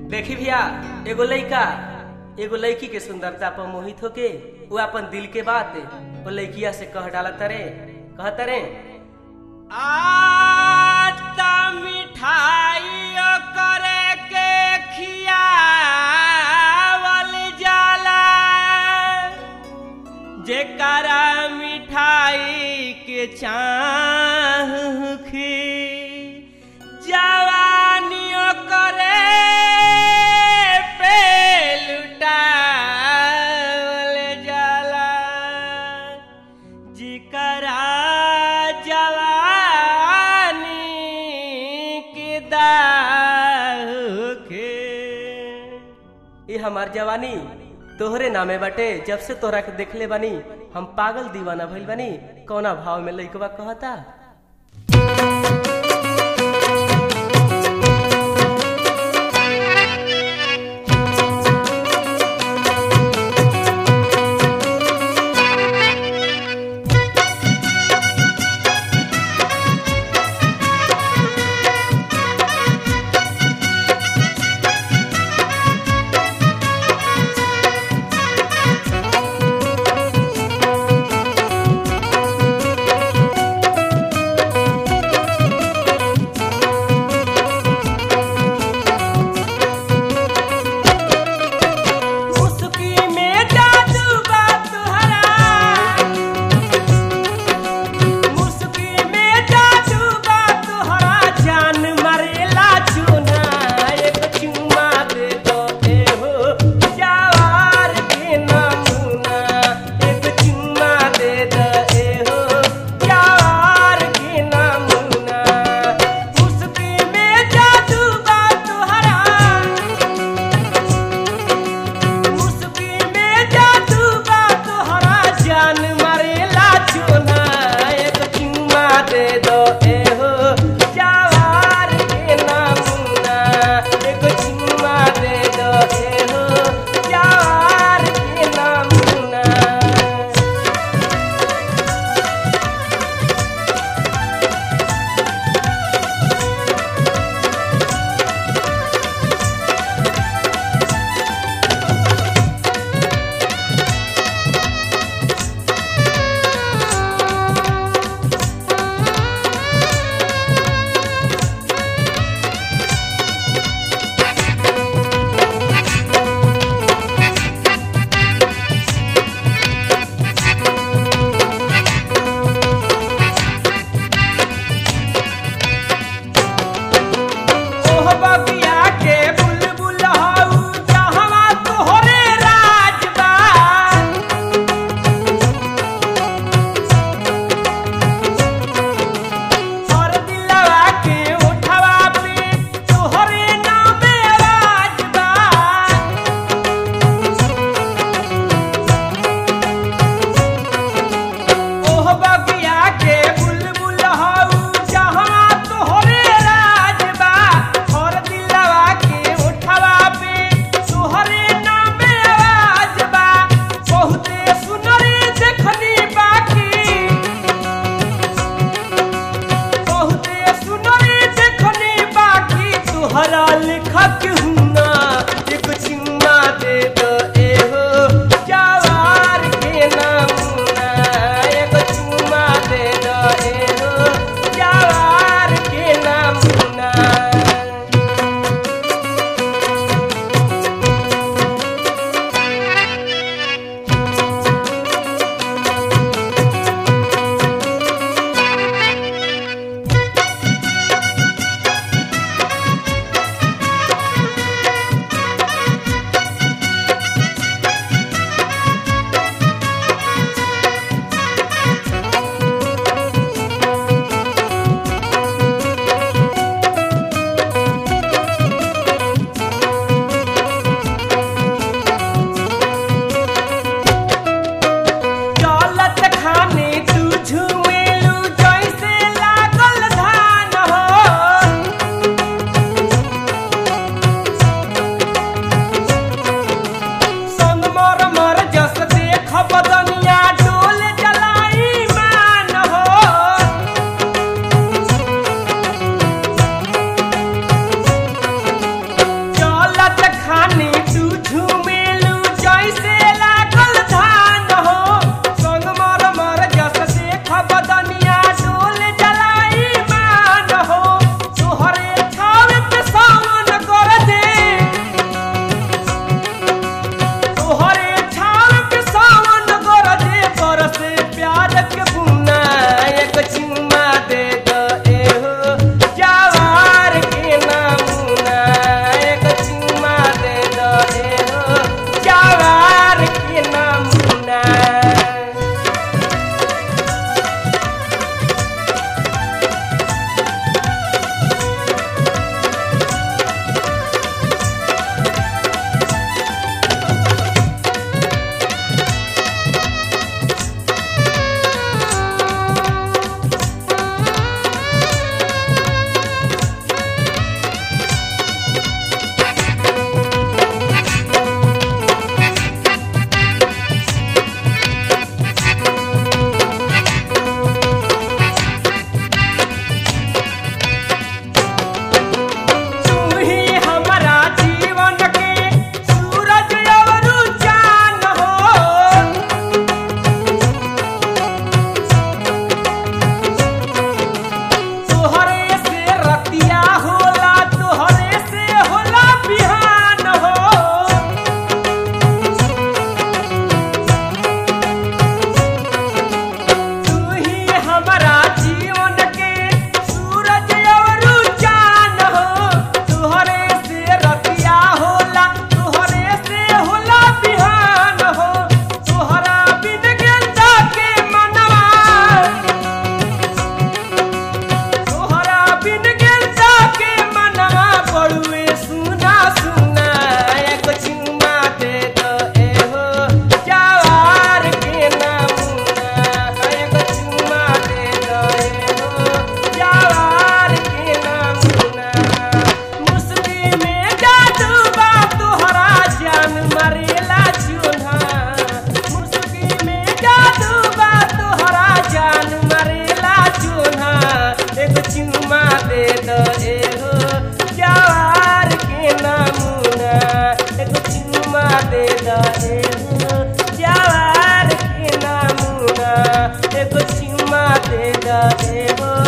देखी भैया एगो लइका एगो लड़की के सुंदरता पर मोहित होके वो अपन दिल के बात वो लड़किया से कह डालत रे कहत रे आता मिठाई करे के खियावल जाला जेकरा मिठाई के चाहखी जवानियों करे पे लुटावल जाला जिकरा जवानी के दाखे ये हमार जवानी तोहरे नामे बाटे जब से तोहरा के देखले बानी हम पागल दीवाना भइल बानी कौना भाव में लइकवा कहता मुस्की में जादू बा तुहरा मुस्की में जादू बा तुहरा जान मरेला चुना एक चुमा दे दो ए हो जवार के नमूना एक चुमा दे दो ए हो जवार के नमूना मुस्की में जादू बा तुहरा मुस्की में जादू बा तोहरा जान मरेला चुना एक चुम्मा दे दो ए हो जवार के नमूना एक चुम्मा दे दो ए हो जवार के नमूना ओह बगिया के बुलबुल हऊ जहवा तोहरे राज बा और दिलवा के उठवा पे तोहरे नामे राज बा ओह बगिया के बुलबुल हऊ जहाँ तोहरे राज बा और दिलवा के उठवा पे तोहरे नामे आवाज बा बहुते सुनरी देखनी बाकी बहुते सुनरी देखनी बाकी तोहरा लिखत हुना एक चिन्ना दे दो ए हो जवार के नमूना एक चुम्मा दे दो ए हो जवार के नमूना रहे हो